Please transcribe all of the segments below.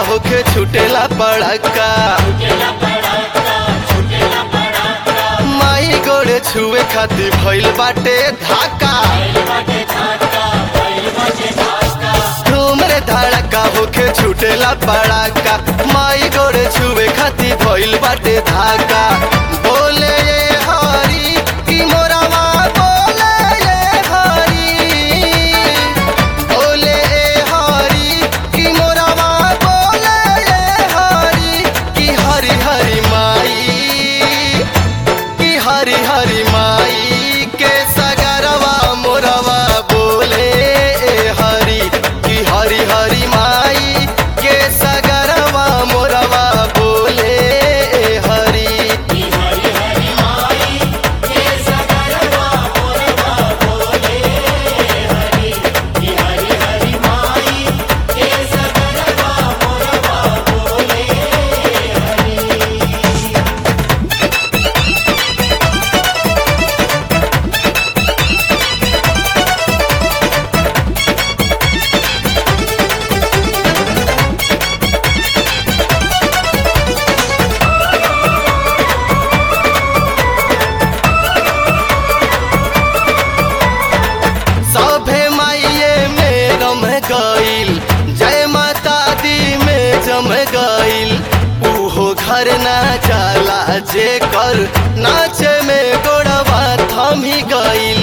होके छुटेला पड़का माई गोड़े छुए खातिर भइल बाटे धाका धूमरे धड़का होके छुटेला पड़का माई गोड़े छुए खातिर भइल बाटे धाका बोले ये हरी की मोरावा बोले ये हरी बोले ए हरी की मोरावा बोले ए हरी की हरी हरी माई की हरी हरी माई के सगरवा मोरवा बोले ए हरी की हरी हरी माई के सगरवा मोरवा बोले ए हरी सभे माइये में रम गईल जय माता दी में जम गईल उहो घर ना जाला जे कर नाचे में गोड़वा थमी गईल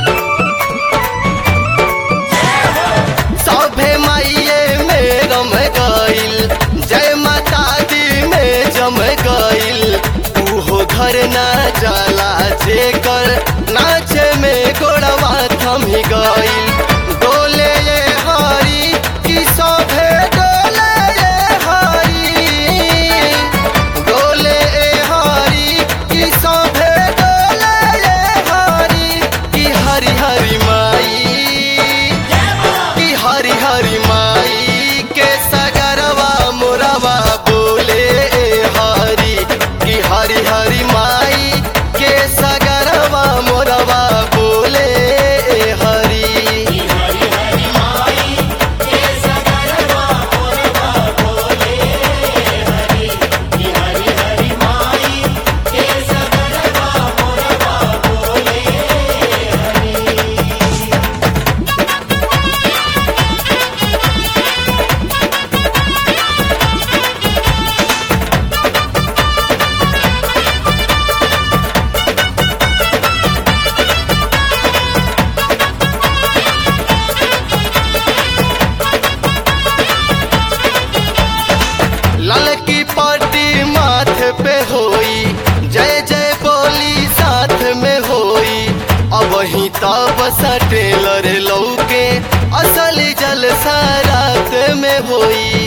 सभे माइये में रम गईल जय माता दी में जम गईल उहो घर ना जाला जे कर नाचे में गोड़वा थमी गईल डोले ये हरी की सभे डोले ये हरी डोले ए हरी की सभे डोले ये हरी की हरी हरी माई की हरी हरी माई के सगरवा मोरवा बोले ए हरी की हरी हरी माई के सगरवा मोरवा बोले ए हरी लाल की पार्टी माथे पे होई जय जय बोली साथ में होई अब ही तब टेलर लौके असली जलसा रात में होई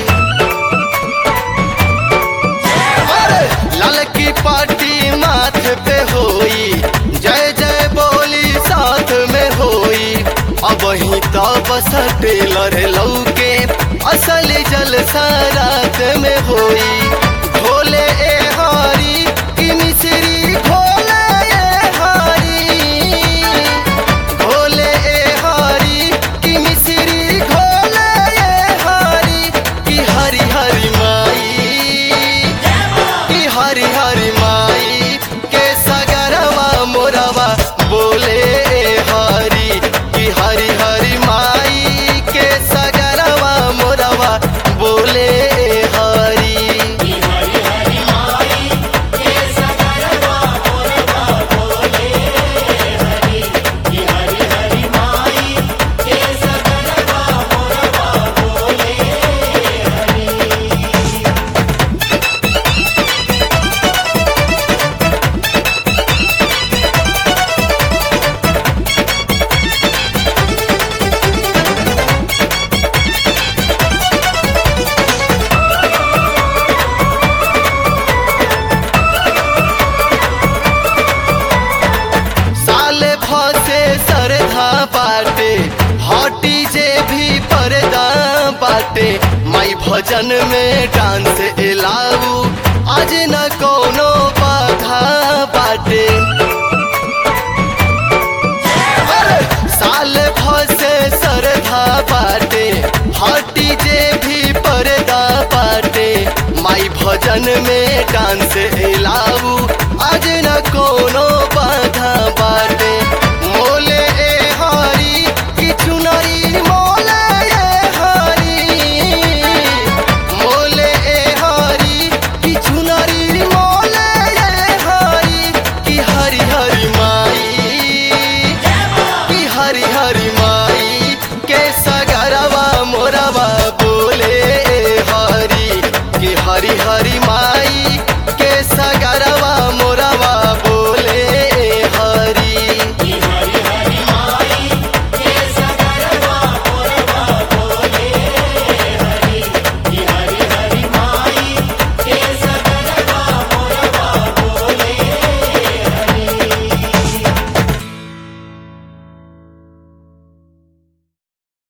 अरे लाल की पार्टी माथे पे होई जय जय बोली साथ में होई अब ही तब टेलर लौके असली जलसा रात में होई भोले ए हरी की मिश्री भोले ए हरी भोले ए हरी की मिश्री घोले ए हरी की हरी हरी माई की हरी हरी माई के सगरवा मोरवा बोले ए हरी की हरी हरी माई के सगरवा मोरवा बोले ए हरी साले फसे सरधा बाटे हटी जे भी पर्दा बाटे माई भजन में डांस एलाऊ आज न कोनो बाधा बाटे अरे, साल फसे सरधा बाटे हटी जे भी पर्दा बाटे फंक्शन में डांस एला